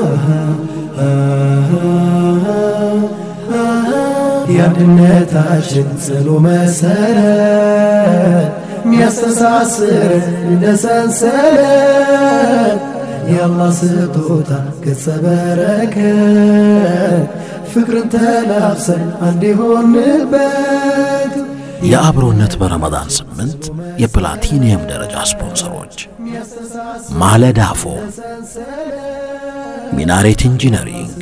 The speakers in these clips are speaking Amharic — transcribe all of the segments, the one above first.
የአንድነታችን ጽኑ መሰረት ሚያስተሳስር እንደ ሰንሰለት የአላህ ስጦታ ገጸ በረከት ፍቅርን ተላብሰን አንድ የሆንበት የአብሮነት በረመዳን ስምንት የፕላቲኒየም ደረጃ ስፖንሰሮች ማለዳ ፎም፣ ሚናሬት ኢንጂነሪንግ፣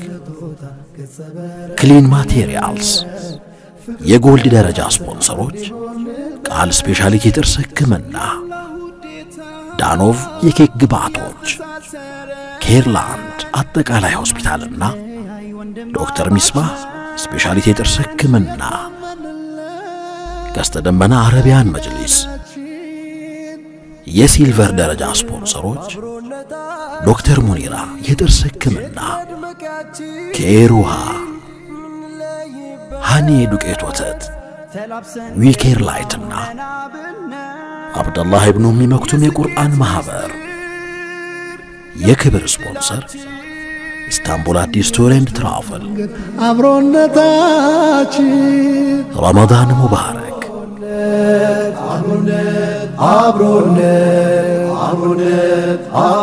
ክሊን ማቴሪያልስ። የጎልድ ደረጃ ስፖንሰሮች ቃል ስፔሻሊቲ የጥርስ ሕክምና፣ ዳኖቭ የኬክ ግብዓቶች፣ ኬርላንድ አጠቃላይ ሆስፒታልና ዶክተር ሚስባህ ስፔሻሊቲ የጥርስ ሕክምና፣ ቀስተ ደመና አረቢያን መጅሊስ። የሲልቨር ደረጃ ስፖንሰሮች ዶክተር ሙኒራ የጥርስ ሕክምና፣ ኬር ውሃ፣ ሃኒ ዱቄት ወተት፣ ዊኬር ላይትና አብደላህ ኢብኑ ኡሚ መክቱም የቁርአን ማኅበር። የክብር ስፖንሰር ኢስታንቡል አዲስ ቱር ኤንድ ትራቨል። አብሮነታችን ረመዳን ሙባረክ። አብሮነት አብሮነት አብሮነት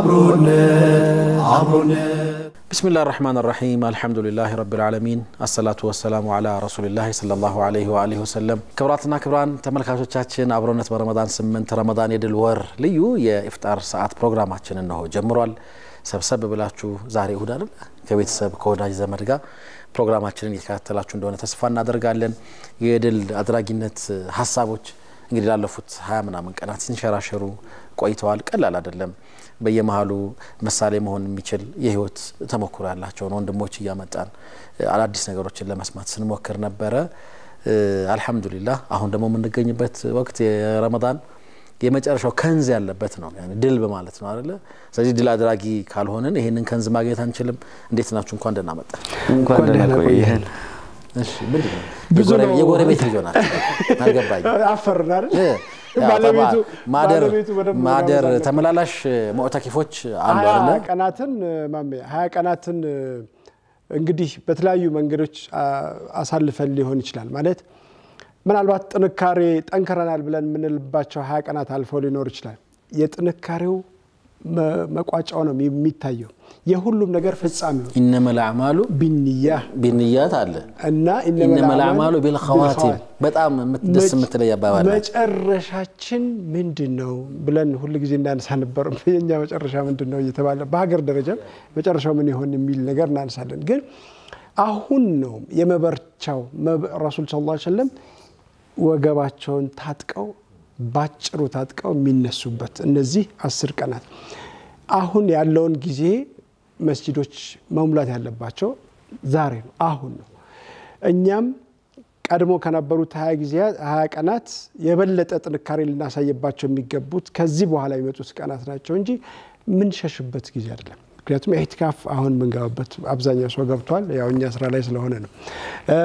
አብሮነት አብሮነት ብስሚላህ ራሕማን ራሒም አልሐምዱሊላህ ረቢል ዓለሚን አሰላቱ ወሰላሙ ዓላ ረሱሊላህ ሰለላሁ ዓለይሂ ወአሊሂ ወሰለም። ክብራትና ክብራን ተመልካቾቻችን አብሮነት በረመዳን ስምንት ረመዳን የድል ወር ልዩ የኢፍጣር ሰዓት ፕሮግራማችን እነሆ ጀምሯል። ሰብሰብ ብላችሁ ዛሬ እሁድ አይደል ከቤተሰብ ከወዳጅ ዘመድ ጋር ፕሮግራማችንን እየተከታተላችሁ እንደሆነ ተስፋ እናደርጋለን። የድል አድራጊነት ሀሳቦች እንግዲህ ላለፉት ሀያ ምናምን ቀናት ሲንሸራሸሩ ቆይተዋል። ቀላል አይደለም። በየመሀሉ ምሳሌ መሆን የሚችል የህይወት ተሞክሮ ያላቸውን ወንድሞች እያመጣን አዳዲስ ነገሮችን ለመስማት ስንሞክር ነበረ። አልሐምዱሊላህ አሁን ደግሞ የምንገኝበት ወቅት የረመዳን የመጨረሻው ከንዝ ያለበት ነው። ያኔ ድል በማለት ነው አይደለ? ስለዚህ ድል አድራጊ ካልሆንን ይሄንን ከንዝ ማግኘት አንችልም። እንዴት ናችሁ? እንኳን ደህና መጣ። እንኳን ደህና ቆየህን። እሺ ምንድን ነው ብዙ የጎረቤ- ነው። የጎረቤት ልጅ ሆናችሁ አልገባኝም። አፈርን አይደል? እ፣ ያው ባለቤቱ ጠባ- ማደር ባለቤቱ በደንብ ማደር መጋበዝ አለበት። ተመላላሽ ሙዕተኪፎች አሉ ሀያ አይደለ? ቀናትን ማሜ ሀያ ቀናትን እንግዲህ በተለያዩ መንገዶች አ- አሳልፈን ሊሆን ይችላል። ማለት ምናልባት ጥንካሬ ጠንክረናል ብለን የምንልባቸው ሀያ ቀናት አልፈው ሊኖር ይችላል። የጥንካሬው መ- መቋጫው ነው የሚታየው የሁሉም ነገር ፍጻሜው ኢነመል አዕማሉ ቢንያ ቢንያት አለ እና ኢነመል አዕማሉ ቢልኸዋቲም በጣም የምት- ደስ የምትለይ አባባል ናት። መጨረሻችን ምንድን ነው ብለን ሁል ጊዜ እናነሳ ነበር። የኛ መጨረሻ ምንድን ነው እየተባለ በሀገር ደረጃም መጨረሻው ምን ይሆን የሚል ነገር እናነሳለን። ግን አሁን ነው የመበርቻው መብ- ረሱል ስ ላ ሰለም ወገባቸውን ታጥቀው ባጭሩ ታጥቀው የሚነሱበት እነዚህ አስር ቀናት አሁን ያለውን ጊዜ መስጂዶች መሙላት ያለባቸው ዛሬ ነው፣ አሁን ነው። እኛም ቀድሞ ከነበሩት ሀያ ጊዜያት ሀያ ቀናት የበለጠ ጥንካሬ ልናሳይባቸው የሚገቡት ከዚህ በኋላ የሚመጡት ቀናት ናቸው እንጂ የምንሸሽበት ጊዜ አይደለም። ምክንያቱም ኢዕቲካፍ አሁን የምንገባበት አብዛኛው ሰው ገብቷል። ያው እኛ ስራ ላይ ስለሆነ ነው። እ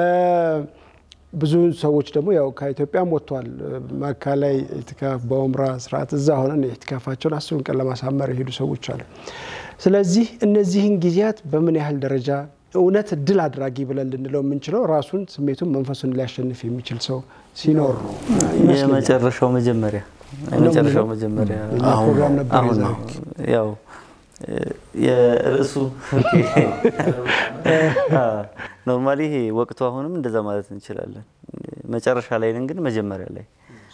ብዙ ሰዎች ደግሞ ያው ከኢትዮጵያም ወጥቷል። መካ ላይ ኢዕቲካፍ በኡምራ ስርዓት እዛ ሆነን ኢዕቲካፋቸውን አስሩን ቀን ለማሳመር የሄዱ ሰዎች አሉ። ስለዚህ እነዚህን ጊዜያት በምን ያህል ደረጃ እውነት ድል አድራጊ ብለን ልንለው የምንችለው ራሱን ስሜቱን መንፈሱን ሊያሸንፍ የሚችል ሰው ሲኖር ነው ይመስለኛል። የመጨረሻው መጀመሪያ የመጨረሻው መጀመሪያ የኛ ፕሮግራም ነበር አሁን የዛሬው። ነው ያው የርዕሱ ኖርማሊ ይሄ ወቅቱ አሁንም እንደዛ ማለት እንችላለን። መጨረሻ ላይ ነን፣ ግን መጀመሪያ ላይ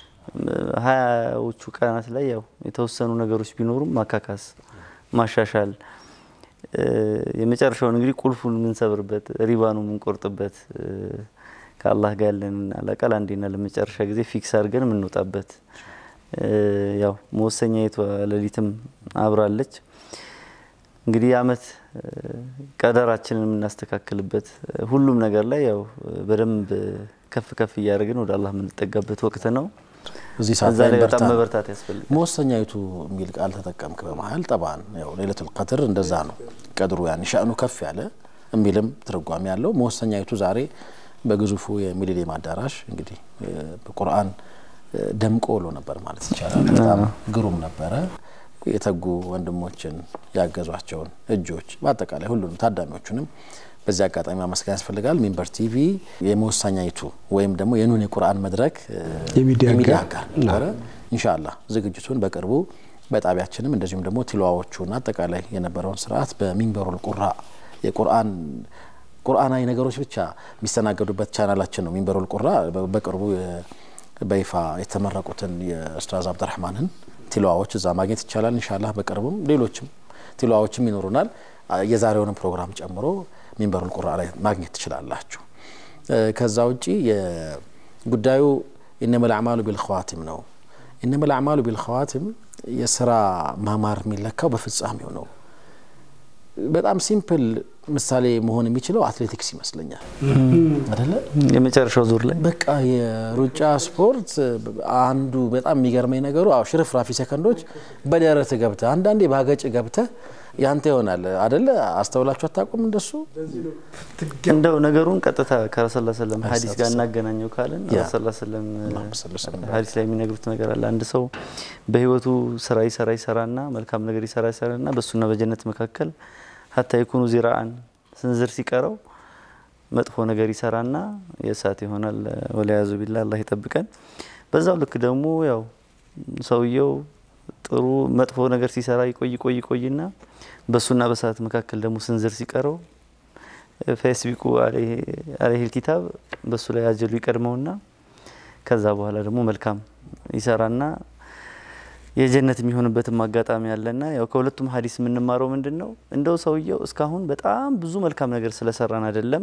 ሀያዎቹ ቀናት ላይ ያው የተወሰኑ ነገሮች ቢኖሩም ማካካስ፣ ማሻሻል የመጨረሻውን እንግዲህ ቁልፉን የምንሰብርበት ሪባኑ የምንቆርጥበት ከአላህ ጋር ያለንን አላቃ ለአንዴና ለመጨረሻ ጊዜ ፊክስ አድርገን የምንወጣበት ያው መወሰኛይቷ ሌሊትም አብራለች። እንግዲህ የአመት ቀደራችንን የምናስተካክልበት ሁሉም ነገር ላይ ያው በደንብ ከፍ ከፍ እያደረግን ወደ አላህ የምንጠጋበት ወቅት ነው። እዚህ ሰዓት እዛ ላይ ላይ በርታ በጣም ነው። መበርታት ያስፈልጋል። መወሰኛይቱ የሚል ቃል ተጠቀምክ በመሀል ጠባን ያው ሌለቱል ቀድር እንደዛ ነው። ቀድሩ ያን ሻእኑ ከፍ ያለ የሚልም ትርጓሜ ያለው መወሰኛይቱ ዛሬ በግዙፉ የሚሊኒየም አዳራሽ እንግዲህ እ፣ በቁርአን እ፣ ደምቆ ውሎ ነበር ማለት ይቻላል። በጣም ግሩም ነበረ። የተጉ ወንድሞችን ያገዟቸውን እጆች በአጠቃላይ ሁሉንም ታዳሚዎቹንም በዚህ አጋጣሚ ማመስገን ያስፈልጋል። ሚንበር ቲቪ የመወሳኛይቱ ወይም ደግሞ የኑን የቁርአን መድረክ የሚዲያ የሚዲያ ጋር ጋር ነበረ። ኢንሻአላህ ዝግጅቱን በቅርቡ በጣቢያችንም እንደዚሁም ደግሞ ቲላዋዎቹን አጠቃላይ የነበረውን ስርዓት በሚንበሩል ቁራ የቁርአን ቁርአናዊ ነገሮች ብቻ የሚስተናገዱበት ቻናላችን ነው። ሚንበሩል ቁራ በቅርቡ በይፋ የተመረቁትን የኡስታዝ አብድራህማንን ቲላዋዎች እዛ ማግኘት ይቻላል። ኢንሻአላህ በቅርቡም ሌሎችም ቲላዋዎችም ይኖሩናል። የዛሬውንም ፕሮግራም ጨምሮ ሚንበሩል ቁራ ላይ ማግኘት ትችላላችሁ። ከዛ ውጪ ጉዳዩ ኢነመል አዕማሉ ቢልኸዋቲም ነው። ኢነመል አዕማሉ ቢልኸዋቲም የስራ ማማር የሚለካው በፍጻሜው ነው። በጣም ሲምፕል ምሳሌ መሆን የሚችለው አትሌቲክስ ይመስለኛል አደለ? የመጨረሻው ዙር ላይ በቃ የሩጫ ስፖርት አንዱ በጣም የሚገርመኝ ነገሩ አዎ ሽርፍራፊ ሰከንዶች በደረት ገብተ አንዳንዴ ባገጭ ገብተ ያንተ ይሆናል አደለ? አስተውላችሁ አታውቁም? እንደሱ እንደው ነገሩን ቀጥታ ከረሱላ ሰለም ሀዲስ ጋር እናገናኘው ካለን ረሱላ ሰለም ሀዲስ ላይ የሚነግሩት ነገር አለ። አንድ ሰው በህይወቱ ስራ ይሰራ ይሰራና መልካም ነገር ይሰራ ይሰራና በእሱና በጀነት መካከል ሀታ የኩኑ ዚራአን ስንዝር ሲቀረው መጥፎ ነገር ይሰራና የእሳት ይሆናል። ወለያዙ ቢላ አላህ ይጠብቀን። በዛው ልክ ደግሞ ያው ሰውየው ጥሩ መጥፎ ነገር ሲሰራ ይቆይ ቆይ ቆይና በሱና በእሳት መካከል ደግሞ ስንዝር ሲቀረው ፌስቢኩ አለይሂል ኪታብ በሱ ላይ አጀሉ ይቀድመውና ከዛ በኋላ ደግሞ መልካም ይሰራና የጀነት የሚሆንበትም አጋጣሚ አለና ያው ከሁለቱም ሀዲስ የምንማረው ምንድን ነው? እንደው ሰውየው እስካሁን በጣም ብዙ መልካም ነገር ስለሰራን አይደለም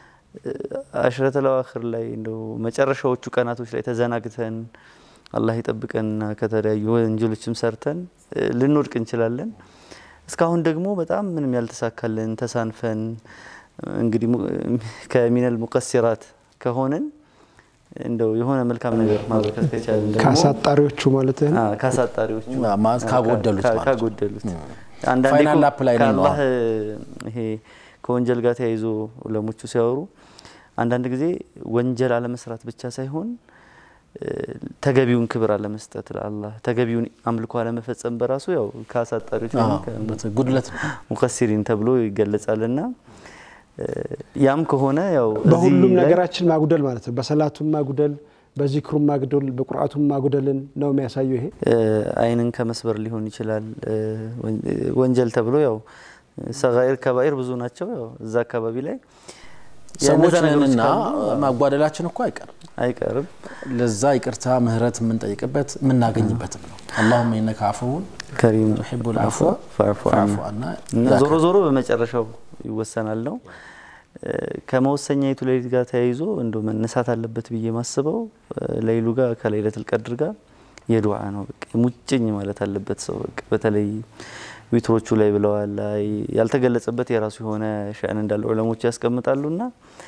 አሽረተል አዋኺር ላይ እንደው መጨረሻዎቹ ቀናቶች ላይ ተዘናግተን አላህ ይጠብቀንና ከተለያዩ ወንጀሎችም ሰርተን ልንወድቅ እንችላለን። እስካሁን ደግሞ በጣም ምንም ያልተሳካልን ተሳንፈን እንግዲህ ከሚነል ሙቀሲራት ከሆንን እንደው የሆነ መልካም ነገር ማበርከት ከቻለን ደግሞ ከአሳጣሪዎቹ ማለት ነው። ካሳጣሪዎቹ ካጎደሉት ማለት ካጎደሉት ፋይናል ላፕ ላይ ነው ከአላህ ይሄ ከወንጀል ጋር ተያይዞ ዑለሞቹ ሲያወሩ አንዳንድ ጊዜ ወንጀል አለመስራት ብቻ ሳይሆን ተገቢውን ክብር አለመስጠት ለአላህ ተገቢውን አምልኮ አለመፈጸም በራሱ ያው ከአሳጣሪዎች ጉድለት ነው ሙከሲሪን ተብሎ ይገለጻልና ያም ከሆነ ያው በሁሉም ነገራችን ማጉደል ማለት ነው። በሰላቱም ማጉደል፣ በዚክሩም ማጉደል፣ በቁርአቱም ማጉደልን ነው የሚያሳየው። ይሄ አይንን ከመስበር ሊሆን ይችላል። ወንጀል ተብሎ ያው ሰጋኢር ከባኢር ብዙ ናቸው። ያው እዛ አካባቢ ላይ ሰዎችንና ማጓደላችን እኮ አይቀርም አይቀርም። ለዛ ይቅርታ ምህረት የምንጠይቅበት የምናገኝበትም ነው። አላሁመ ኢነከ አፉውን ከሪም ቱሒቡል አፍወ ፈዕፉ ፈዕፉ ዐና ዐና እና ዞሮ ዞሮ በመጨረሻው ይወሰናል ነው። ከመወሰኛይቱ ሌሊት ጋር ተያይዞ እንደ መነሳት አለበት ብዬ ማስበው ለይሉ ጋር ከለይለቱል ቀድር ጋር የዱዓ ነው። በቃ ሙጭኝ ማለት አለበት ሰው በቃ በተለይ ዊትሮቹ ላይ ብለዋል ላይ ያልተገለጸበት የራሱ የሆነ ሸእን እንዳለ ዑለሞች ያስቀምጣሉና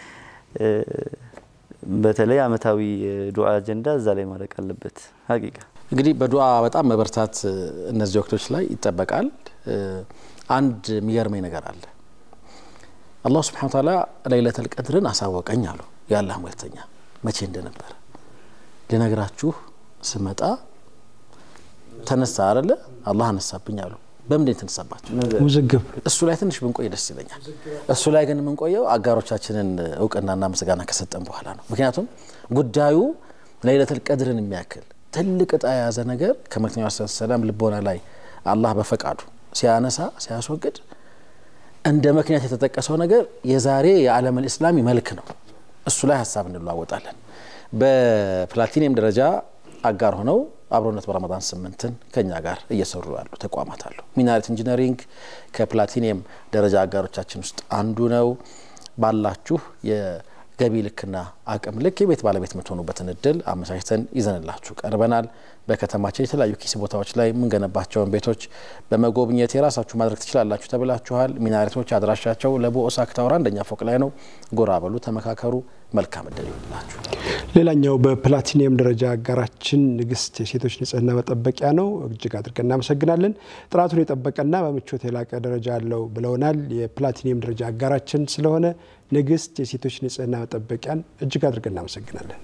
በተለይ አመታዊ ዱዓ አጀንዳ እዛ ላይ ማለቅ አለበት ሀቂቃ እንግዲህ በዱዓ በጣም መበርታት እነዚህ ወቅቶች ላይ ይጠበቃል። አንድ የሚገርመኝ ነገር አለ። አላሁ ስብሐነ ወተዓላ ለይለተል ቀድርን አሳወቀኝ አሉ የአላህ መልእክተኛ። መቼ እንደነበረ ልነግራችሁ ስመጣ ተነሳ አይደለ? አላህ አነሳብኝ አሉ። በምንድን የተነሳባቸው? ውዝግብ እሱ ላይ ትንሽ ብንቆይ ደስ ይለኛል። እሱ ላይ ግን የምንቆየው አጋሮቻችንን እውቅናና ምስጋና ከሰጠን በኋላ ነው። ምክንያቱም ጉዳዩ ለይለተል ቀድርን የሚያክል ትልቅ እጣ የያዘ ነገር ከመልክተኛው ሰላም ልቦና ላይ አላህ በፈቃዱ ሲያነሳ ሲያስወግድ እንደ ምክንያት የተጠቀሰው ነገር የዛሬ የዓለም ልእስላሚ መልክ ነው። እሱ ላይ ሀሳብ እንለዋወጣለን። በፕላቲኒየም ደረጃ አጋር ሆነው አብሮነት በረመዳን ስምንትን ከኛ ጋር እየሰሩ ያሉ ተቋማት አሉ። ሚናሬት ኢንጂነሪንግ ከፕላቲኒየም ደረጃ አጋሮቻችን ውስጥ አንዱ ነው። ባላችሁ የገቢ ልክና አቅም ልክ የቤት ባለቤት የምትሆኑበትን እድል አመቻችተን ይዘንላችሁ ቀርበናል። በከተማችን የተለያዩ ኪስ ቦታዎች ላይ የምንገነባቸውን ቤቶች በመጎብኘት የራሳችሁ ማድረግ ትችላላችሁ ተብላችኋል። ሚናሬቶች አድራሻቸው ለቡ ኦሳክ ታወር አንደኛ ፎቅ ላይ ነው። ጎራ በሉ፣ ተመካከሩ። መልካም እድል ይሆንላችሁ። ሌላኛው በፕላቲኒየም ደረጃ አጋራችን ንግስት የሴቶች ንጽህና መጠበቂያ ነው። እጅግ አድርገን እናመሰግናለን። ጥራቱን የጠበቀና በምቾት የላቀ ደረጃ አለው ብለውናል። የፕላቲኒየም ደረጃ አጋራችን ስለሆነ ንግስት የሴቶች ንጽህና መጠበቂያን እጅግ አድርገን እናመሰግናለን።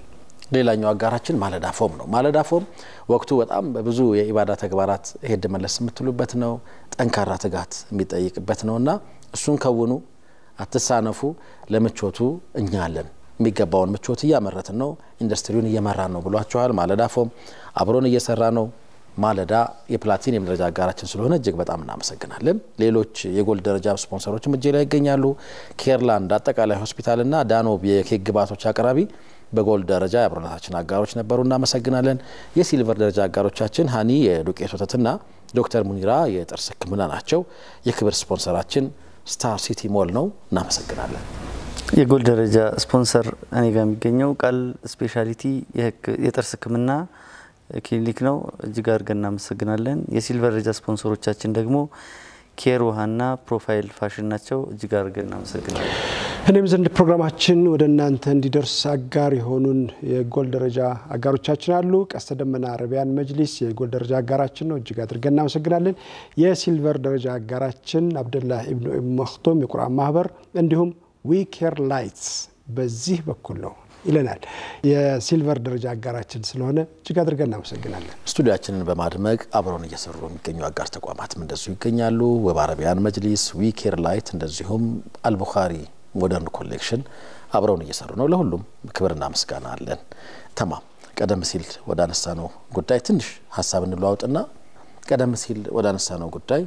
ሌላኛው አጋራችን ማለዳ ፎም ነው። ማለዳ ፎም ወቅቱ በጣም በብዙ የኢባዳ ተግባራት ሄድ መለስ የምትሉበት ነው። ጠንካራ ትጋት የሚጠይቅበት ነው እና እሱን ከውኑ፣ አትሳነፉ። ለምቾቱ እኛ አለን። የሚገባውን ምቾት እያመረትን ነው፣ ኢንዱስትሪውን እየመራን ነው ብሏቸዋል። ማለዳ ፎም አብሮን እየሰራ ነው። ማለዳ የፕላቲኒየም ደረጃ አጋራችን ስለሆነ እጅግ በጣም እናመሰግናለን። ሌሎች የጎልድ ደረጃ ስፖንሰሮችም እጄ ላይ ይገኛሉ። ኬርላንድ አጠቃላይ ሆስፒታልና ዳኖብ የኬክ ግብዓቶች አቅራቢ በጎልድ ደረጃ የአብሮነታችን አጋሮች ነበሩ፣ እናመሰግናለን። የሲልቨር ደረጃ አጋሮቻችን ሀኒ የዱቄት ወተትና ዶክተር ሙኒራ የጥርስ ሕክምና ናቸው። የክብር ስፖንሰራችን ስታር ሲቲ ሞል ነው፣ እናመሰግናለን። የጎልድ ደረጃ ስፖንሰር እኔ ጋር የሚገኘው ቃል ስፔሻሊቲ የጥርስ ሕክምና ክሊኒክ ነው። እጅግ አድርገን እናመሰግናለን። የሲልቨር ደረጃ ስፖንሰሮቻችን ደግሞ ኬር ውሃና ፕሮፋይል ፋሽን ናቸው። እጅግ አድርገን እናመሰግናለን። እኔም ዘንድ ፕሮግራማችን ወደ እናንተ እንዲደርስ አጋር የሆኑን የጎልድ ደረጃ አጋሮቻችን አሉ። ቀስተ ደመና አረቢያን መጅሊስ የጎልድ ደረጃ አጋራችን ነው። እጅግ አድርገን እናመሰግናለን። የሲልቨር ደረጃ አጋራችን አብደላህ ኢብኑ መክቶም የቁርአን ማህበር እንዲሁም ዊኬር ላይትስ በዚህ በኩል ነው ይለናል። የሲልቨር ደረጃ አጋራችን ስለሆነ እጅግ አድርገን እናመሰግናለን። ስቱዲያችንን በማድመቅ አብረውን እየሰሩ የሚገኙ አጋር ተቋማትም እንደዚሁ ይገኛሉ። ወብ አረቢያን መጅሊስ፣ ዊኬር ላይት እንደዚሁም አልቡኻሪ ሞደርን ኮሌክሽን አብረውን እየሰሩ ነው። ለሁሉም ክብርና ምስጋና አለን። ተማም ቀደም ሲል ወደ አነሳ ነው ጉዳይ ትንሽ ሀሳብ እንለዋውጥና ቀደም ሲል ወደ አነሳ ነው ጉዳይ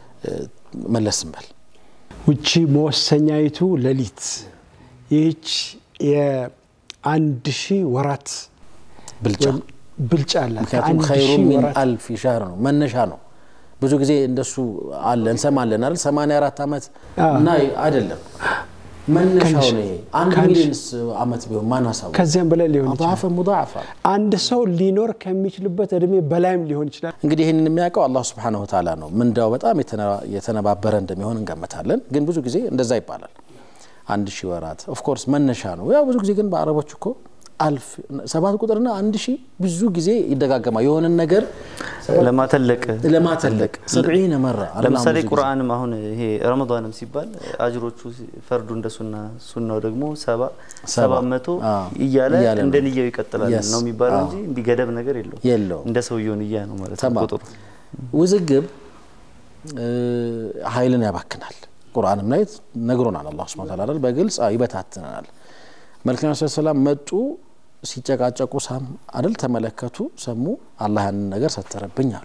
መለስ እንበል። ውቺ መወሰኛይቱ ሌሊት ይህች የአንድ ሺህ ወራት ብልጫ ብልጫ አላት። ምክንያቱም ከአንድ ኸይሩ ሺህ ሚን ወራት አልፍ ሻህር ነው መነሻ ነው። ብዙ ጊዜ እንደሱ አለ እንሰማለን አይደል? 84 ዓመት እና አይደለም መነሻው ነው። ይሄ አንድ ከአንድ ሚሊዮንስ ዓመት ቢሆን ማን አሳወቀ? ከዚያም በላይ ሊሆን ይችላል። አضعፈ ሙضاعفة አንድ ሰው ሊኖር ከሚችልበት እድሜ በላይም ሊሆን ይችላል። እንግዲህ ይህንን የሚያውቀው አላህ ስብሓነሁ ወተዓላ ነው። ምንዳው በጣም የተነ- የተነባበረ እንደሚሆን እንገምታለን። ግን ብዙ ጊዜ እንደዛ ይባላል። አንድ ሺህ ወራት ኦፍኮርስ መነሻ ነው። ያው ብዙ ጊዜ ግን በአረቦች እኮ አልፍ ሰባት ቁጥርና አንድ ሺህ ብዙ ጊዜ ይደጋገማል። የሆነን ነገር ለማተለቅ ለማተለቅ ሰብዒነ መራ አላህ ለምሳሌ ብዙ ጊዜ ቁርአንም አሁን ይሄ ረመዳንም ሲባል አጅሮቹ ፈርዱ እንደ ሱና ሱናው ደግሞ ሰባ ሰባ መቶ አዎ፣ እያለ እያለ ነው። እንደ ንያው ይቀጥላል Yes። ነው የሚባለው አዎ። እንጂ እንዲህ ገደብ ነገር የለውም። የለውም። እንደ ሰውየው ንያ ነው ማለት ነው ተማም ቁጥሩ። ውዝግብ እ፣ ኃይልን ያባክናል። ቁርአንም ላይ ነግሮናል። አላህ ሱብሓነሁ ወተዓላ አይደል? በግልጽ አዎ፣ ይበታትናል። መልክና ሰላም መጡ ሲጨቃጨቁ ሳም አይደል ተመለከቱ፣ ሰሙ። አላህ ያንን ነገር ሰተረብኝ አሉ።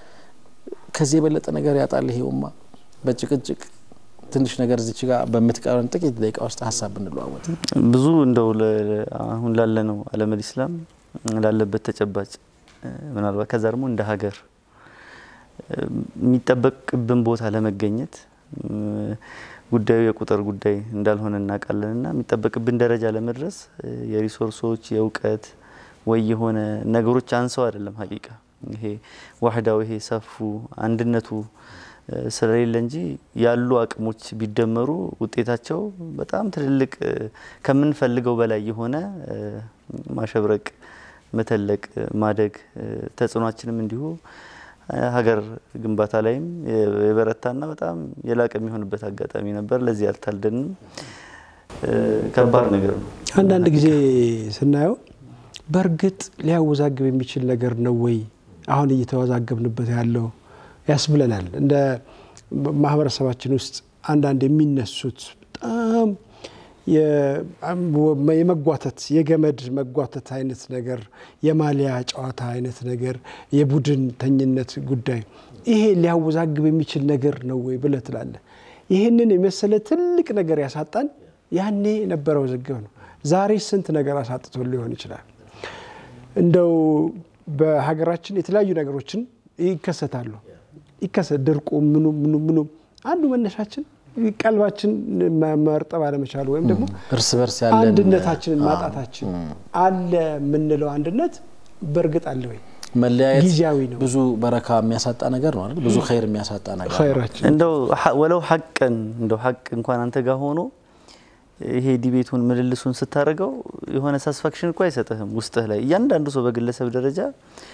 ከዚህ የበለጠ ነገር ያጣል ይሄ ኡማ በጭቅጭቅ ትንሽ ነገር እዚች ጋር በምትቀረን ጥቂት ደቂቃ ውስጥ ሀሳብ ብንለዋወጥ ብዙ እንደው ለ- አሁን ላለ ነው አለመል ኢስላም ላለበት ተጨባጭ እ፣ ምናልባት ከዛ ደግሞ እንደ ሀገር እ፣ የሚጠበቅብን ቦታ ለመገኘት እ፣ ጉዳዩ የቁጥር ጉዳይ እንዳልሆነ እናውቃለን እና የሚጠበቅብን ደረጃ ለመድረስ እ፣ የሪሶርሶች የእውቀት ወይ የሆነ ነገሮች አንሰው አይደለም ሀቂቃ ይሄ ዋህዳው ይሄ ሰፉ አንድነቱ እ፣ ስለሌለ እንጂ ያሉ አቅሞች ቢደመሩ ውጤታቸው በጣም ትልልቅ እ፣ ከምንፈልገው በላይ የሆነ እ፣ ማሸብረቅ፣ መተለቅ፣ እ፣ ማደግ እ፣ ተጽዕኗችንም እንዲሁ እ፣ ሀገር ግንባታ ላይም የ- የበረታና በጣም የላቀ የሚሆንበት አጋጣሚ ነበር። ለዚህ አልታልደንም። እ፣ ከባድ ነገር ነው። አንዳንድ ጊዜ ስናየው በእርግጥ ሊያወዛግብ የሚችል ነገር ነው ወይ አሁን እየተወዛገብንበት ያለው ያስብለናል። እንደ ማህበረሰባችን ውስጥ አንዳንድ የሚነሱት በጣም የ- የመጓተት የገመድ መጓተት አይነት ነገር፣ የማሊያ ጨዋታ አይነት ነገር፣ የቡድን ተኝነት ጉዳይ ይሄ ሊያወዛግብ የሚችል ነገር ነው ወይ ብለህ ትላለህ። ይህንን የመሰለ ትልቅ ነገር ያሳጣን ያኔ የነበረው ውዝግብ ነው። ዛሬ ስንት ነገር አሳጥቶ ሊሆን ይችላል። እንደው በሀገራችን የተለያዩ ነገሮችን ይከሰታሉ። ይከሰት ድርቁ ምኑ ምኑ ምኑ አንዱ መነሻችን ቀልባችን መ- መርጠብ አለመቻሉ ወይም ደግሞ እርስ በርስ ያለን አንድነታችንን ማጣታችን አለ የምንለው አንድነት በእርግጥ አለ ወይ? መለያየት ጊዜያዊ ነው። ብዙ በረካ የሚያሳጣ ነገር ነው አይደል? ብዙ ኸይር የሚያሳጣ ነገር ነው። ኸይራችን እንደው ሐ- ወለው ሐቅን እንደው ሐቅ እንኳን አንተ ጋር ሆኖ ይሄ ዲቤቱን ምልልሱን ስታደርገው የሆነ ሳስፋክሽን እኮ አይሰጥህም ውስጥህ ላይ እያንዳንዱ ሰው በግለሰብ ደረጃ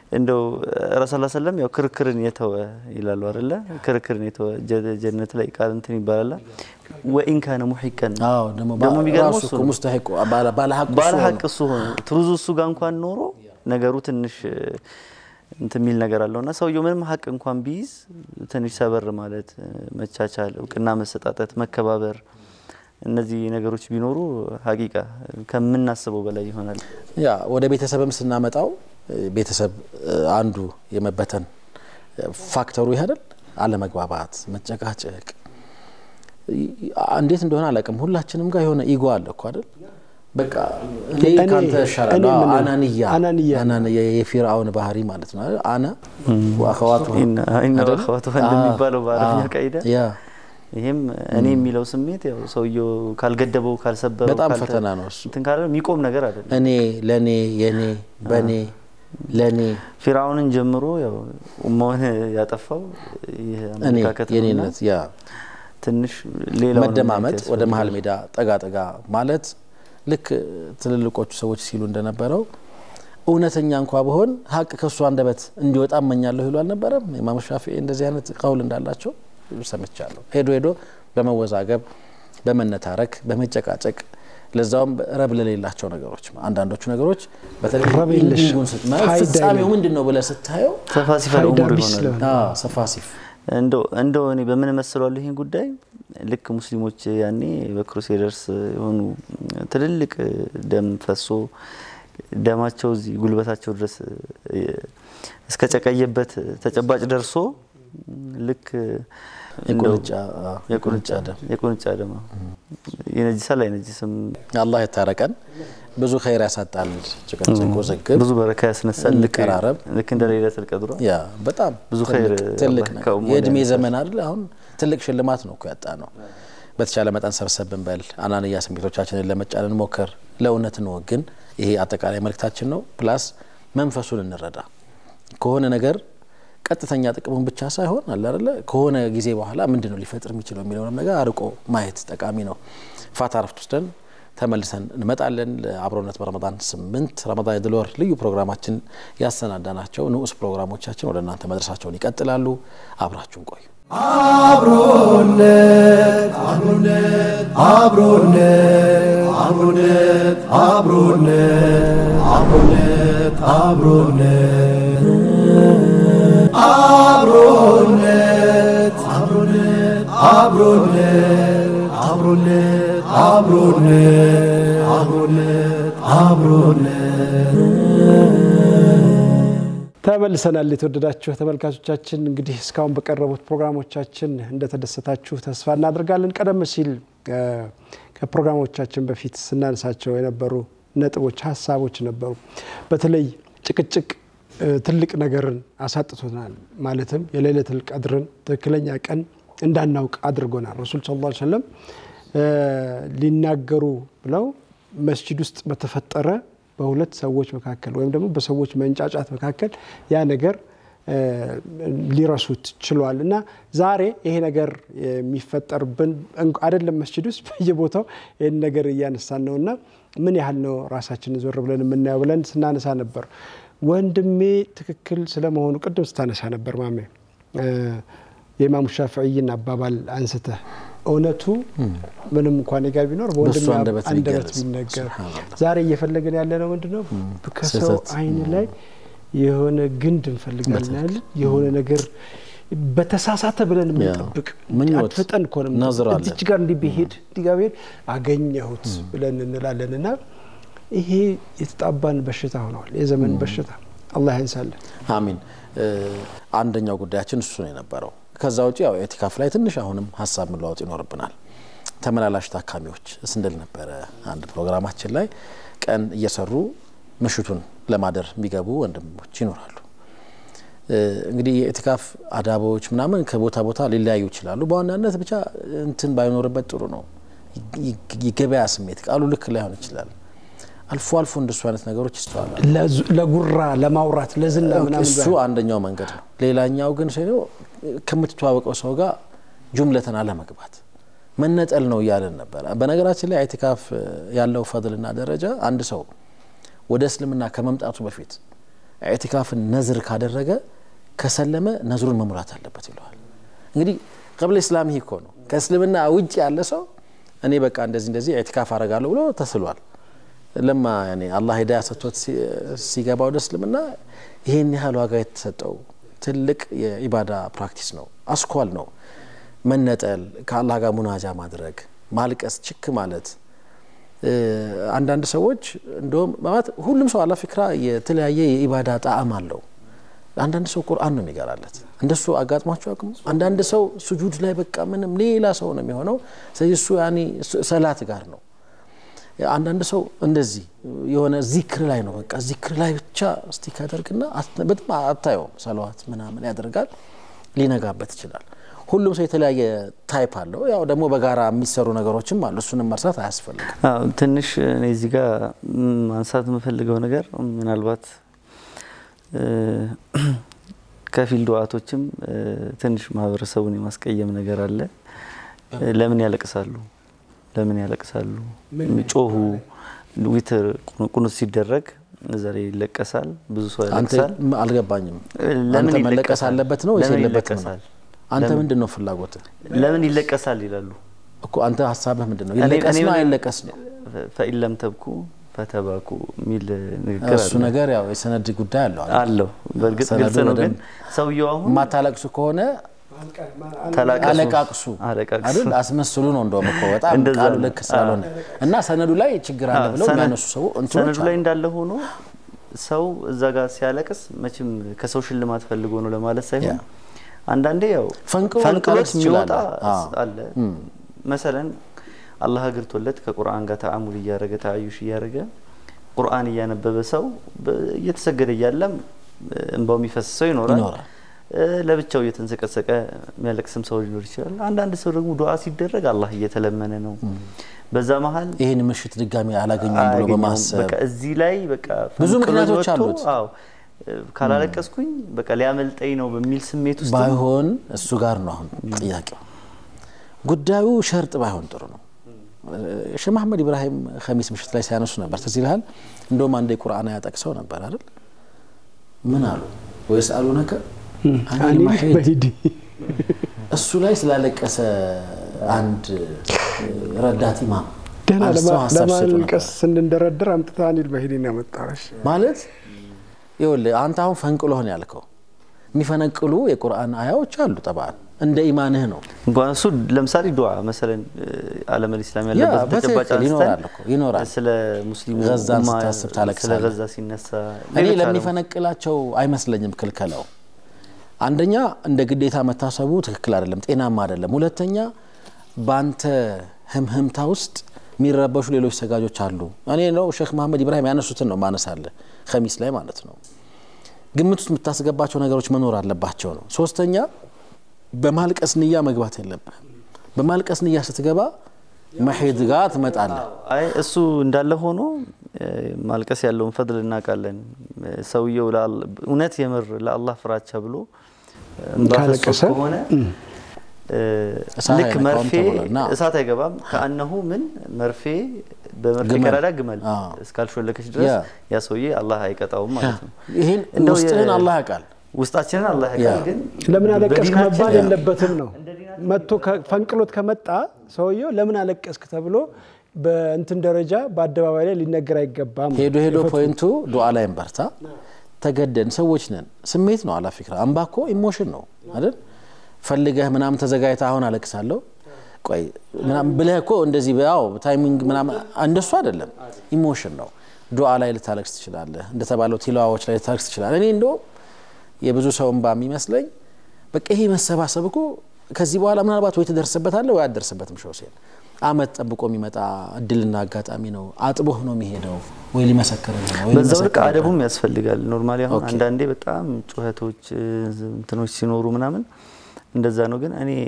እንደው ረሱል ሰለም ያው ክርክርን የተወ ይላሉ አይደለ? ክርክርን የተወ ጀ- ጀነት ላይ ቃል እንትን ይባላል ወኢን ካነ ሙሒቀን አዎ ደግሞ ደግሞ የሚገርመው ራሱ እሱ እኮ ነው። ሙስተሂቅ ባለ- ባለሀቅ እሱ ባለ ሆኖ ሀቅ እሱ ሆኖ ትሩዙ እሱ ጋር እንኳን ኖሮ ነገሩ ትንሽ እንትን የሚል ነገር አለው እና ሰውየው ምንም ሀቅ እንኳን ቢይዝ ትንሽ ሰበር ማለት መቻቻል፣ እውቅና መሰጣጠት፣ መከባበር እነዚህ ነገሮች ቢኖሩ ሀቂቃ ከምናስበው በላይ ይሆናል። ያ ወደ ቤተሰብም ስናመጣው እ፣ ቤተሰብ እ፣ አንዱ የመበተን እ፣ ፋክተሩ ይህ አይደል? አለመግባባት፣ መጨቃጨቅ ይ- እንዴት እንደሆነ አላውቅም። ሁላችንም ጋር የሆነ ኢጎ አለ እኮ አይደል? በቃ እኔ እኔ- ካንተ እኔ እሻላለሁ። ምን- አናንያ አናንያ። አናንያ የፊርአውን ባህሪ ማለት ነው አይደል? አነ ወአኸዋቱ ኢና ኢና አይደል? አኸዋቱሃ እንደሚባለው በአረብኛ አ- ቃይዳ ያ ይሄም እኔ የሚለው ስሜት ያው ሰውየው ካልገደበው ካልሰበረው በጣም ካልተ- ፈተና ነው እሱ። እንትን ካለ የሚቆም ነገር አይደለም። እኔ ለእኔ የኔ በእኔ ለእኔ ፊርዓውንን ጀምሮ ያው ኡማውን ያጠፋው ይህ እኔ አመለካከት ነውና የኔነት ያ ትንሽ ሌላው መደማመጥ ወደ መሀል ሜዳ ጠጋ ጠጋ ማለት ልክ ትልልቆቹ ሰዎች ሲሉ እንደነበረው እውነተኛ እንኳ በሆን ሀቅ ከእሱ አንደበት እንዲወጣ እመኛለሁ ይሉ አልነበረም? ኢማም ሻፊዒ እንደዚህ አይነት ቀውል እንዳላቸው ሰምቻለሁ። ሄዶ ሄዶ በመወዛገብ በመነታረክ በመጨቃጨቅ ለዛውም ረብ ለሌላቸው ነገሮች አንዳንዶቹ ነገሮች በተለይ ረብ የለሽ ኢንዲንጉን ስትማየው ፋይዳ ፍጻሜው የሌለው። ምንድን ነው ብለህ ስታየው ሰፋ ሲፈል ፋይዳ ኡሙር ቢስ ይሆናል። ስለሆነ። አዎ፣ ሰፋሲፍ እንደው እንደው እኔ በምን መስለዋለሁ ይህን ጉዳይ ልክ ሙስሊሞች ያኔ በክሩሴደርስ የሆኑ ትልልቅ ደም ፈሶ ደማቸው እዚህ ጉልበታቸው ድረስ እስከ ጨቀየበት ተጨባጭ ደርሶ ልክ እንደው የቁንጫ አዎ፣ የቁንጫ ደም የቁንጫ ደም አዎ። ይነጅሳል አይነጅስም አላህ የታረቀን ብዙ ኸይር ያሳጣል። ጭቅጭቅ፣ ውዝግብ ብዙ በረካ ያስነሳል። ልክ እንቀራረብ። ልክ እንደ ሌለቱል ቀድሯ ያ በጣም ብዙ ትልቅ- ኸይር ትልቅ አላህ ነገር ከኡማው የእድሜ ላይ ዘመን አይደል? አሁን ትልቅ ሽልማት ነው እኮ ያጣ ነው። በተቻለ መጠን ሰብሰብ ብንበል አናንያ ስሜቶቻችንን ለመጫን እንሞክር፣ ለእውነት እንወግን። ይሄ አጠቃላይ መልእክታችን ነው። ፕላስ መንፈሱን እንረዳ ከሆነ ነገር ቀጥተኛ ጥቅሙን ብቻ ሳይሆን አለ አይደለ ከሆነ ጊዜ በኋላ ምንድን ነው ሊፈጥር የሚችለው የሚለውንም ነገር አርቆ ማየት ጠቃሚ ነው። ፋታ ረፍት ወስደን ተመልሰን እንመጣለን። ለአብሮነት በረመዳን ስምንት ረመዳን የድል ወር ልዩ ፕሮግራማችን ያሰናዳናቸው ንዑስ ፕሮግራሞቻችን ወደ እናንተ መድረሳቸውን ይቀጥላሉ። አብራችሁን ቆዩ። አብሮነት አብሮነት አብሮነት አብሮነት አብሮነት አብሮነት አብሮነት አብሮነት አብሮነት አብሮነት አብሮነት አብሮነት አብሮነት አብሮነት ተመልሰናል። የተወደዳችሁ ተመልካቾቻችን እንግዲህ እስካሁን በቀረቡት ፕሮግራሞቻችን እንደተደሰታችሁ ተስፋ እናደርጋለን። ቀደም ሲል እ፣ ከፕሮግራሞቻችን በፊት ስናነሳቸው የነበሩ ነጥቦች፣ ሀሳቦች ነበሩ። በተለይ ጭቅጭቅ እ፣ ትልቅ ነገርን አሳጥቶናል። ማለትም የሌለቱል ቀድርን ትክክለኛ ቀን እንዳናውቅ አድርጎናል። ረሱል ሰለላሁ ዐለይሂ ወሰለም እ፣ ሊናገሩ ብለው መስጂድ ውስጥ በተፈጠረ በሁለት ሰዎች መካከል ወይም ደግሞ በሰዎች መንጫጫት መካከል ያ ነገር እ፣ ሊረሱት ችሏል እና ዛሬ ይሄ ነገር የሚፈጠርብን እንኳ- አይደለም መስጂድ ውስጥ በየቦታው ይህን ነገር እያነሳን ነው እና ምን ያህል ነው ራሳችንን ዞር ብለን የምናየው ብለን ስናነሳ ነበር። ወንድሜ ትክክል ስለመሆኑ ቅድም ስታነሳ ነበር ማሜ እ፣ የኢማሙ ሻፍዕይን አባባል አንስተህ እውነቱ ምንም እንኳን ጋ ቢኖር በወንድሜ በእሱ አንደበት አንደበት ቢገለጽ። ቢነገር ሱብሃነላህ። ዛሬ እየፈለግን ያለ ነው ምንድን ነው? ከሰው ስህተት። አይን ላይ የሆነ ግንድ እንፈልጋለን አይደል? የሆነ ነገር በተሳሳተ ብለን የምንጠብቅ ምኞት፣ አትፍጠን እኮ ነው ነዝር አለን። እዚች ጋር እንዲህ ቢሄድ እንዲህ ጋር ቢሄድ አገኘሁት ብለን እንላለን እና ይሄ የተጣባን በሽታ ሆነዋል። የዘመን በሽታ አላህ ያንሳለን። አሚን። እ፣ አንደኛው ጉዳያችን እሱ ነው የነበረው። ከዛ ውጭ ያው ኤቲካፍ ላይ ትንሽ አሁንም ሀሳብ መለዋወጥ ይኖርብናል። ተመላላሽ ታካሚዎች ስንል ነበረ አንድ ፕሮግራማችን ላይ ቀን እየሰሩ ምሽቱን ለማደር የሚገቡ ወንድሞች ይኖራሉ። እ፣ እንግዲህ የኤቲካፍ አዳቦች ምናምን ከቦታ ቦታ ሊለያዩ ይችላሉ። በዋናነት ብቻ እንትን ባይኖርበት ጥሩ ነው። ይ- የገበያ ስሜት ቃሉ ልክ ላይሆን ይችላል። አልፎ አልፎ እንደሱ አይነት ነገሮች ይስተዋላል። ለዙ- ለጉራ ለማውራት ለዝና ምናምን እሱ አንደኛው መንገድ ነው። ሌላኛው ግን ሰው ከምትተዋወቀው ሰው ጋር ጁምለትን አለመግባት መነጠል ነው እያለን ነበረ። በነገራችን ላይ ኢዕቲካፍ ያለው ፈድልና ደረጃ አንድ ሰው ወደ እስልምና ከመምጣቱ በፊት ኢዕቲካፍን ነዝር ካደረገ ከሰለመ ነዝሩን መሙላት አለበት ይለዋል። እንግዲህ ቀብለ ኢስላም ይህ እኮ ነው። ከእስልምና ውጭ ያለ ሰው እኔ በቃ እንደዚህ እንደዚህ ኢዕቲካፍ አረጋለሁ ብሎ ተስሏል። ለማ ያኔ አላህ ሂዳያ ሰጥቶት ሲገባ ወደ እስልምና ይሄን ያህል ዋጋ የተሰጠው ትልቅ የኢባዳ ፕራክቲስ ነው። አስኳል ነው። መነጠል፣ ከአላህ ጋር ሙናጃ ማድረግ፣ ማልቀስ፣ ችክ ማለት አንዳንድ ሰዎች እንደውም ማለት ሁሉም ሰው አላ ፊክራ የተለያየ የኢባዳ ጣዕም አለው። አንዳንድ ሰው ቁርአን ነው የሚገራለት። እንደሱ አጋጥሟቸው አቅሙ አንዳንድ ሰው ስጁድ ላይ በቃ ምንም ሌላ ሰው ነው የሚሆነው። ስለዚህ እሱ ያኔ ሰላት ጋር ነው። አንዳንድ ሰው እንደዚህ የሆነ ዚክር ላይ ነው በቃ ዚክር ላይ ብቻ እስቲክ ያደርግና በጣም አታየውም። ሰለዋት ምናምን ያደርጋል፣ ሊነጋበት ይችላል። ሁሉም ሰው የተለያየ ታይፕ አለው። ያው ደግሞ በጋራ የሚሰሩ ነገሮችም አሉ። እሱንም መርሳት አያስፈልግም። ትንሽ እኔ እዚህ ጋር ማንሳት የምፈልገው ነገር ምናልባት ከፊል ዱዓቶችም ትንሽ ማህበረሰቡን የማስቀየም ነገር አለ። ለምን ያለቅሳሉ? ለምን ያለቅሳሉ? ጮሁ። ዊትር ቁኑት ሲደረግ እዛ ላይ ይለቀሳል። ብዙ ሰው አንተ ያለቅሳል። አልገባኝም። ለምን አንተ መለቀስ ይለቀሳል? አለበት ነው ወይስ ለምን የለበትም ነው? ይለቀሳል? አንተ ለምን? ምንድን ነው ፍላጎትህ ለምን ይለቀሳል ይላሉ። እኮ? አንተ ሀሳብህ ምንድን ነው? እኔ- ይለቀስ እኔ ነው ምን- አይለቀስ ነው? ፈኢን ለም ተብኩ ፈተባኩ የሚል ንግግር እሱ አለ። ነገር ያው የሰነድ ጉዳይ አለው አይደል? አለው በእርግጥ ሰነዱ ግልጽ ነው። ግን በደንብ ሰውየው አሁን የማታለቅሱ ከሆነ ተላቀሱ አለቃቅሱ አለቃቅሱ አይደል? አስመስሉ ነው እንደውም እኮ በጣም እንደዛ ቃሉ ነው። ልክ ስላልሆነ እና ሰነዱ ላይ ችግር አለ ብለው ሰነ- የሚያነሱ ሰው እንትኖች ሰነዱ ላይ አሉ። እንዳለ ሆኖ ሰው እዛ ጋር ሲያለቅስ መቼም ከሰው ሽልማት ፈልጎ ነው ለማለት ሳይሆን ያ። አንዳንዴ ያው ፈንቅሎ ፈንቅሎት ልታለቅስ የሚወጣ ትችላለህ። አዎ። አለ። መሰለን አላህ አግርቶለት ከቁርአን ጋር ተአሙል እያደረገ ተአዩሽ እያደረገ ቁርአን እያነበበ ሰው በ- እየተሰገደ እያለም እንባው የሚፈስ ሰው ይኖራል። ይኖራል። እ፣ ለብቻው እየተንሰቀሰቀ የሚያለቅስም ሰው ሊኖር ይችላል። አንዳንድ ሰው ደግሞ ዱዓ ሲደረግ አላህ እየተለመነ ነው። በዛ መሀል ይህን ምሽት ድጋሚ አላገኘም ብሎ አያገኘውም። በማሰብ በቃ እዚህ ላይ በቃ ብዙ ፈንቅሎኝ ምክንያቶች ወጥቶ፣ አሉት። አዎ እ፣ ካላለቀስኩኝ በቃ ሊያመልጠኝ ነው በሚል ስሜት ውስጥ ባይሆን እሱ ጋር ነው አሁን ጥያቄው። ጉዳዩ ሸርጥ ባይሆን ጥሩ ነው። ሼህ መሐመድ ኢብራሂም ከሚስ ምሽት ላይ ሲያነሱ ነበር። ትዝ ይልሃል? እንደውም አንድ የቁርአን አያ ጠቅሰው ነበር አይደል? ምን አሉ? ወይስ አሉነከ አኒል አኒል መሒድ መሂድ እሱ ላይ ስላለቀሰ አንድ ረዳት ኢማም ደህና አንስተው ለማ- ሀሳብ ሲሰጡ ነበር። ለማልቀስ ስንደረደር አምጥታ አኒል መሂድን ያመጣሽ ማለት ይኸውልህ አንተ አሁን ፈንቅሎህ ነው ያልከው። የሚፈነቅሉ የቁርአን አያዎች አሉ። ጠብዓን እንደ ኢማንህ ነው። እንኳን እሱ ለምሳሌ ዱዓ መሰለን አለመል ኢስላም ያ ያለበት በትክክል ተጨባጭ ይኖራል አንስተን እኮ ይኖራል። ስለ ሙስሊሙ ገዛን ኡማ ስታስብ ስለ ታለቅሳለህ። ገዛ ሲነሳ እኔ ሌሎች ዓለም- ለሚፈነቅላቸው አይመስለኝም ክልከላው። አንደኛ እንደ ግዴታ መታሰቡ ትክክል አይደለም፣ ጤናማ አይደለም። ሁለተኛ በአንተ ህምህምታ ውስጥ የሚረበሹ ሌሎች ሰጋጆች አሉ። እኔ ነው ሼክ መሐመድ ኢብራሂም ያነሱትን ነው ማነሳለ ከሚስ ላይ ማለት ነው። ግምት ውስጥ የምታስገባቸው ነገሮች መኖር አለባቸው ነው። ሶስተኛ በማልቀስ ንያ መግባት የለብህም። በማልቀስ ንያ ስትገባ መሄድ ጋር ትመጣለህ። አይ እሱ እንዳለ ሆኖ እ፣ ማልቀስ ያለውን ፈድል እናውቃለን። እ፣ ሰውየው ለአል- እውነት የምር ለአላህ ፍራቻ ብሎ እንባ ፈሶት ካለቀሰ፣ ከሆነ እ፣ እሳት ልክ አይነካውም መርፌ ተብሏል። ና። እሳት አይገባም። ከአነሁ ምን መርፌ በመርፌ ግመል። ቀዳዳ ግመል አዎ። እስካልሾለከች ድረስ ያ። ያ ሰውዬ አላህ አይቀጣውም ማለት ነው። ይህን እንደው ውስጥህን የ- አላህ ያውቃል። ውስጣችንን አላህ ያ። ያውቃል። ግን ለምን አለቀስክ በዲናችን መባል የለበትም ነው። መጥቶ ከ- ፈንቅሎት ከመጣ ሰውየው ለምን አለቀስክ ተብሎ በእንትን ደረጃ በአደባባይ ላይ ሊነገር አይገባም። ሄዶ ሄዶ ፖይንቱ ዱዓ ላይ እንበርታ። ተገደን ሰዎች ነን። ስሜት ነው አላ ፊክራ። አምባ እኮ ኢሞሽን ነው አይደል? ፈልገህ ምናምን ተዘጋጅተህ አሁን አለቅሳለሁ ቆይ ምናምን ብለህ እኮ እንደዚህ ያው ታይሚንግ ምናምን እንደሱ አይደለም። ኢሞሽን ነው። ዱዓ ላይ ልታለቅስ ትችላለህ። እንደተባለው ቲላዋዎች ላይ ልታለቅስ ትችላለህ። እኔ እንደውም የብዙ ሰው እንባ የሚመስለኝ በቃ ይሄ መሰባሰብ እኮ ከዚህ በኋላ ምናልባት ወይ ትደርስበታለህ ወይ አትደርስበትም። ሸውሴን አመት ጠብቆ የሚመጣ እድልና አጋጣሚ ነው። አጥቦህ ነው የሚሄደው ወይ ሊመሰክርልህ ነው ወይ በዛው ልክ ሊመሰክርልህ ነው። አደቡም ያስፈልጋል። ኖርማሊ አሁን ኦኬ። አንዳንዴ በጣም ጩኸቶች እ፣ እንትኖች ሲኖሩ ምናምን እንደዛ ነው። ግን እኔ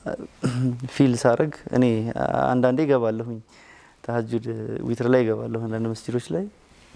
ፊል ሳረግ እኔ አንዳንዴ ይገባለሁኝ ተሀጁድ ዊትር ላይ ይገባለሁ አንዳንድ መስጂዶች ላይ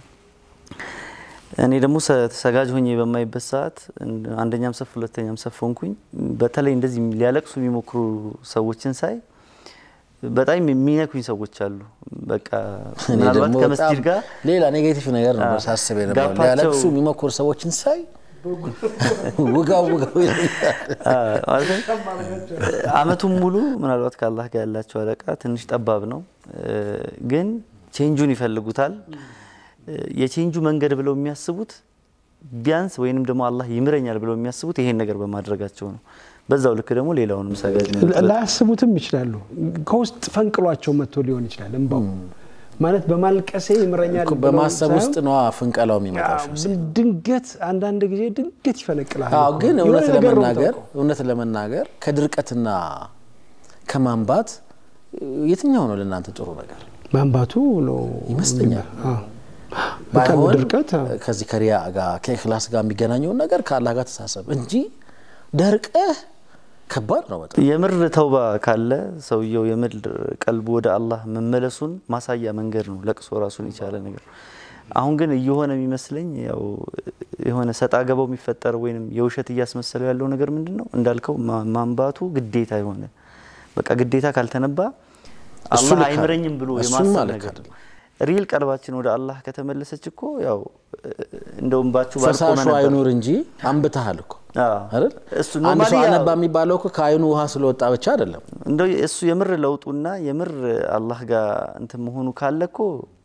እኔ ደግሞ ሰ- ሰጋጅ ሆኜ በማይበት ሰዓት እንደ- አንደኛም ሰፍ ሁለተኛም ሰፍ ሆንኩኝ። በተለይ እንደዚህ ሊያለቅሱ የሚሞክሩ ሰዎችን ሳይ በጣም የሚነኩኝ ሰዎች አሉ። በቃ እኔ ምናልባት ደግሞ ከመስጂድ በጣም ጋር ሌላ ኔጌቲቭ ነገር ነው አዎ። ሳስብ የነበረው ጋፓቸው- ሊያለቅሱ የሚሞክሩ ሰዎችን ሳይ ውጋው ውጋው ይለኛል። ማለት ነው። አመቱን ሙሉ ምናልባት ከአላህ ጋር ያላቸው አለቃ ትንሽ ጠባብ ነው፣ እ፣ ግን ቼንጁን ይፈልጉታል። እ፣ የቼንጁ መንገድ ብለው የሚያስቡት ቢያንስ ወይንም ደግሞ አላህ ይምረኛል ብለው የሚያስቡት ይሄን ነገር በማድረጋቸው ነው። በዛው ልክ ደግሞ ሌላውንም ሰጋጅ ላያስቡትም ይችላሉ። ከውስጥ ፈንቅሏቸው መጥቶ ሊሆን ይችላል። እንባው ማለት በማልቀሴ ይምረኛል እኮ ብለው በማሰብ ሳይሆን ውስጥ ነዋ ፍንቀላው የሚመጣው። አዎ፣ ድንገት አንዳንድ ጊዜ ድንገት ይፈነቅላል። አዎ እኮ። ግን የሆነ እውነት ነገር ነው ለመናገር የምታውቀው። እውነት ለመናገር ከድርቀትና ከማንባት የትኛው ነው ለእናንተ ጥሩ ነገር ማንባቱ ነው ይመስለኛል። አዎ። በቃ ባይሆን ድርቀት አዎ። ከዚህ ከሪያ ጋር ከእክላስ ጋር የሚገናኘውን ነገር ከአላህ ጋር ተሳሰብ እንጂ ደርቀህ ከባድ ነው በጣም። የምር ተውባ ካለ ሰውየው የምር ቀልቡ ወደ አላህ መመለሱን ማሳያ መንገድ ነው። ለቅሶ ራሱን የቻለ ነገር ነው። አሁን ግን እየሆነ የሚመስለኝ ያው የሆነ ሰጣ ገባው የሚፈጠረው ወይም የውሸት እያስመሰለው ያለው ነገር ምንድን ነው እንዳልከው ማ- ማንባቱ ግዴታ የሆነ በቃ ግዴታ ካልተነባ እሱ አላህ ልክ አይምረኝም ብሎ እሱም የማሰብ ማለት ነገር አይደለም። ሪል ቀልባችን ወደ አላህ ከተመለሰች እኮ ያው እንደውም ባችሁ ባልቆመ ፈሳሹ ነበር። አይኑር እንጂ አንብተሃል እኮ አዎ። አይደል? እሱ አንድ ኖርማሊ ሰው ያው- አነባ የሚባለው እኮ ከአይኑ ውሃ ስለወጣ ብቻ አይደለም። እንደው እሱ የምር ለውጡና የምር አላህ ጋር እንትን መሆኑ ካለ እኮ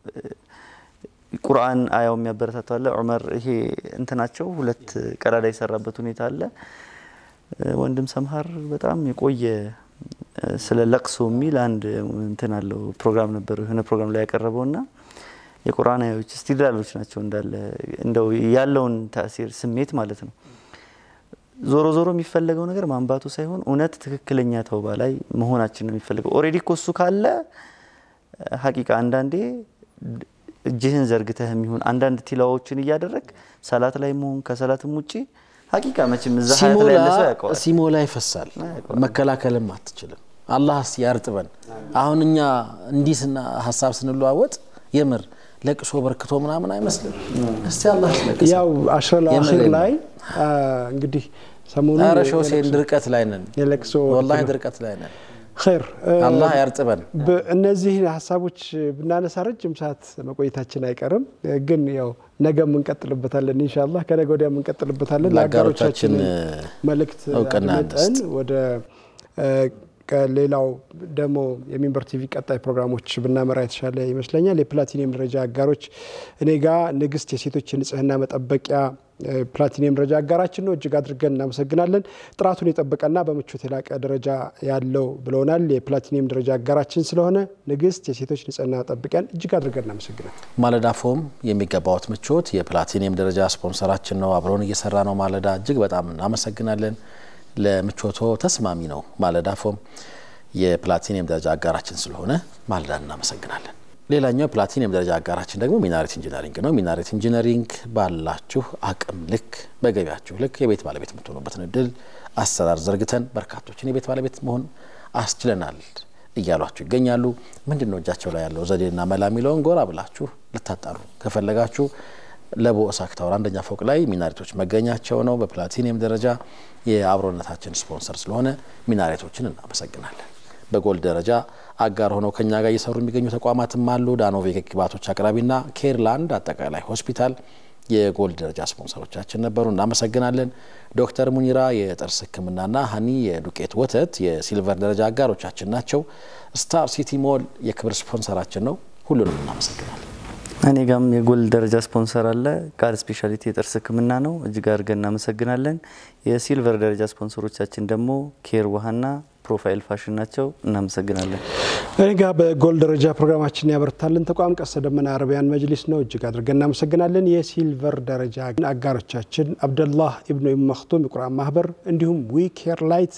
ቁርአን አያው የሚያበረታተው አለ። ዑመር ይሄ እንትናቸው ሁለት ቀዳዳ የሰራበት ሁኔታ አለ። ወንድም ሰምሃር በጣም የቆየ ስለ ለቅሶ የሚል አንድ እንትን አለው ፕሮግራም ነበር የሆነ ፕሮግራም ላይ ያቀረበውና የቁርአን አያዎች ስቲድላሎች ናቸው እንዳለ እንደው ያለውን ታሲር ስሜት ማለት ነው። ዞሮ ዞሮ የሚፈለገው ነገር ማንባቱ ሳይሆን እውነት ትክክለኛ ተውባ ላይ መሆናችን ነው የሚፈልገው። ኦልሬዲ እኮ እሱ ካለ ሀቂቃ አንዳንዴ እጅህን ዘርግተህ የሚሆን አንዳንድ ቲላዎችን እያደረግ ሰላት ላይ መሆን ከሰላትም ውጪ ሀቂቃ መቼም እዛ ሀያት ላይ ያለ ሰው ያውቀዋል። ሲሞላ ይፈሳል። መከላከልም አትችልም። አላህ ያርጥበን። አሁን እኛ እንዲህ ስና ሀሳብ ስንለዋወጥ የምር ለቅሶ በርክቶ ምናምን አይመስልም። እስቲ አላህ ያስለቅሰን። ያው አሽረል አኺር የምሬን ነው። ላይ አ፣ እንግዲህ ሰሞኑን ኧረ ሾሴን ድርቀት ላይ ነን፣ የለቅሶ ወላሂ ወቅት ነው። ድርቀት ላይ ነን። ኸይር እ፣ አላህ ያርጥበን። እነዚህ ሀሳቦች ብናነሳ ረጅም ሰዓት መቆየታችን አይቀርም፣ ግን ያው ነገ እንቀጥልበታለን ኢንሻአላህ። ከነገ ወዲያ እንቀጥልበታለን። ለአጋሮቻችን ለአጋሮቻችን መልእክት እውቅና አድምጠን ወደ እ፣ ከሌላው ደግሞ የሚንበር ቲቪ ቀጣይ ፕሮግራሞች ብናመራ የተሻለ ይመስለኛል። የፕላቲኒየም ደረጃ አጋሮች እኔ ጋ ንግስት የሴቶች ንጽህና መጠበቂያ እ፣ ፕላቲኒየም ደረጃ አጋራችን ነው። እጅግ አድርገን እናመሰግናለን። ጥራቱን የጠበቀና በምቾት የላቀ ደረጃ ያለው ብለውናል። የፕላቲኒየም ደረጃ አጋራችን ስለሆነ ንግስት የሴቶች ንጽህና መጠበቂያን እጅግ አድርገን እናመሰግናለን። ማለዳ ፎም የሚገባዎት ምቾት የፕላቲኒየም ደረጃ ስፖንሰራችን ነው። አብረውን እየሰራ ነው። ማለዳ እጅግ በጣም እናመሰግናለን። ለምቾቶ ተስማሚ ነው። ማለዳ ፎም የፕላቲኒየም ደረጃ አጋራችን ስለሆነ ማለዳ እናመሰግናለን። ሌላኛው የፕላቲኒየም ደረጃ አጋራችን ደግሞ ሚናሬት ኢንጂነሪንግ ነው። ሚናሬት ኢንጂነሪንግ ባላችሁ አቅም ልክ በገቢያችሁ ልክ የቤት ባለቤት የምትሆኑበትን እድል አሰራር ዘርግተን በርካቶችን የቤት ባለቤት መሆን አስችለናል እያሏችሁ ይገኛሉ። ምንድን ነው እጃቸው ላይ ያለው ዘዴና መላ የሚለውን ጎራ ብላችሁ ልታጣሩ ከፈለጋችሁ ለቦ እሳክ ታወር አንደኛ ፎቅ ላይ ሚናሬቶች መገኛቸው ነው። በፕላቲኒየም ደረጃ የአብሮነታችን ስፖንሰር ስለሆነ ሚናሬቶችን እናመሰግናለን። በጎልድ ደረጃ አጋር ሆነው ከኛ ጋር እየሰሩ የሚገኙ ተቋማትም አሉ። ዳኖቬክ ግባቶች አቅራቢና ኬርላንድ አጠቃላይ ሆስፒታል የጎልድ ደረጃ ስፖንሰሮቻችን ነበሩ። እናመሰግናለን። ዶክተር ሙኒራ የጥርስ ሕክምናና ሀኒ የዱቄት ወተት የሲልቨር ደረጃ አጋሮቻችን ናቸው። ስታር ሲቲ ሞል የክብር ስፖንሰራችን ነው። ሁሉንም እናመሰግናለን። እኔ ጋም የጎልድ ደረጃ ስፖንሰር አለ። ቃል ስፔሻሊቲ የጥርስ ህክምና ነው። እጅግ አድርገን እናመሰግናለን። የሲልቨር ደረጃ ስፖንሰሮቻችን ደግሞ ኬር ውሃና ፕሮፋይል ፋሽን ናቸው። እናመሰግናለን። እኔ ጋ በጎል ደረጃ ፕሮግራማችን ያበረታልን ተቋም ቀስተ ደመና አረቢያን መጅሊስ ነው። እጅግ አድርገን እናመሰግናለን። የሲልቨር ደረጃ አጋሮቻችን አብደላህ ኢብኑ ኢብኑ መክቱም የቁርአን ማህበር እንዲሁም ዊ ኬር ላይት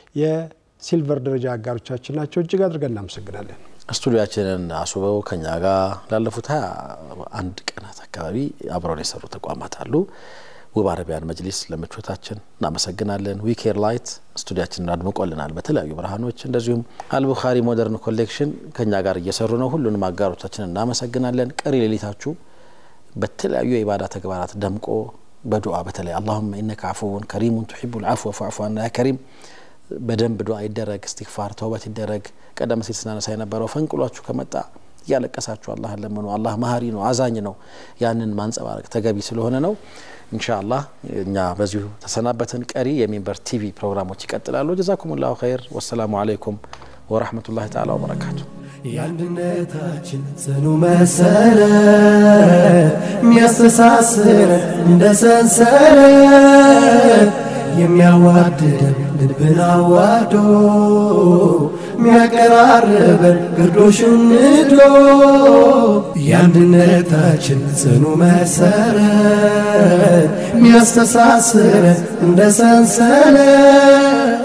የሲልቨር ደረጃ አጋሮቻችን ናቸው። እጅግ አድርገን እናመሰግናለን። ስቱዲያችንን አስውበው ከኛ ጋር ላለፉት ሀያ አንድ ቀናት አካባቢ አብረውን የሰሩ ተቋማት አሉ። ውብ አረቢያን መጅሊስ ለምቾታችን እናመሰግናለን። ዊኬር ላይት ስቱዲያችንን አድምቆልናል በተለያዩ ብርሃኖች። እንደዚሁም አልቡኻሪ ሞደርን ኮሌክሽን ከኛ ጋር እየሰሩ ነው። ሁሉንም አጋሮቻችንን እናመሰግናለን። ቀሪ ሌሊታችሁ በተለያዩ የኢባዳ ተግባራት ደምቆ በዱዓ በተለይ አላሁመ ኢነከ አፉውን ከሪሙን ቱሒቡል አፍወ ፈዕፉ አና ያ ከሪም በደንብ ዱዓ ይደረግ፣ እስትግፋር ተውበት ይደረግ። ቀደም ሲል ስናነሳ የነበረው ፈንቅሏችሁ ከመጣ እያለቀሳችሁ አላህን ለምኑ። አላህ መሀሪ ነው፣ አዛኝ ነው። ያንን ማንጸባረቅ ተገቢ ስለሆነ ነው። ኢንሻአላህ እኛ በዚሁ ተሰናበትን። ቀሪ የሚንበር ቲቪ ፕሮግራሞች ይቀጥላሉ። ጀዛኩሙላሁ ኸይር። ወሰላሙ አለይኩም ወራህመቱላሂ ተዓላ ወበረካቱ። የአንድነታችን ጽኑ መሰረት የሚያስተሳስረን እንደ ሰንሰለት የሚያዋድደን ልብን አዋዶ የሚያቀራርበን ግርዶሹን ንዶ የአንድነታችን ጽኑ መሰረት የሚያስተሳስረን እንደ ሰንሰለት